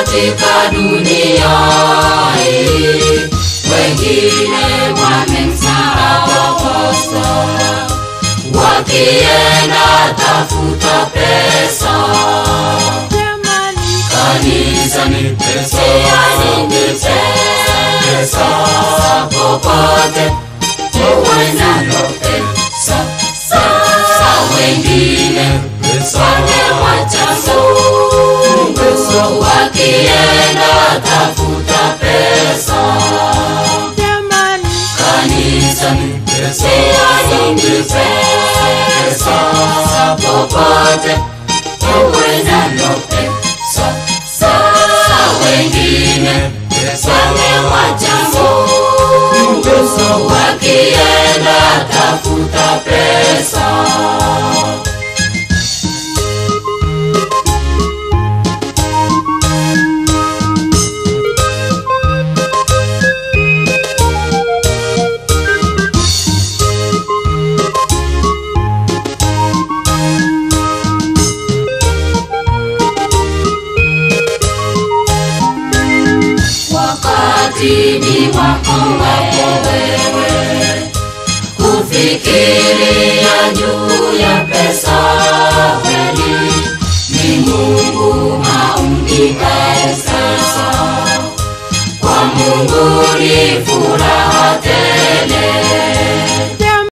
katika dunia hii, wengine wamemsahau Aposto, wakienda tafuta pesa. Kanisa ni pesa, ni pesa, popote uwezalo pesa. Sasa wengine wamemwacha Mungu, wakienda tafuta pesa. Kanisa ni pesa, ni pesa, popote uwezalo pesa. Sasa wengine wamemwacha Mungu, wakienda tafuta pesa. Wakati ni wako wewe kufikiria juu ya pesa kweli, ni Mungu haumbi pesa. Kwa Mungu ni furaha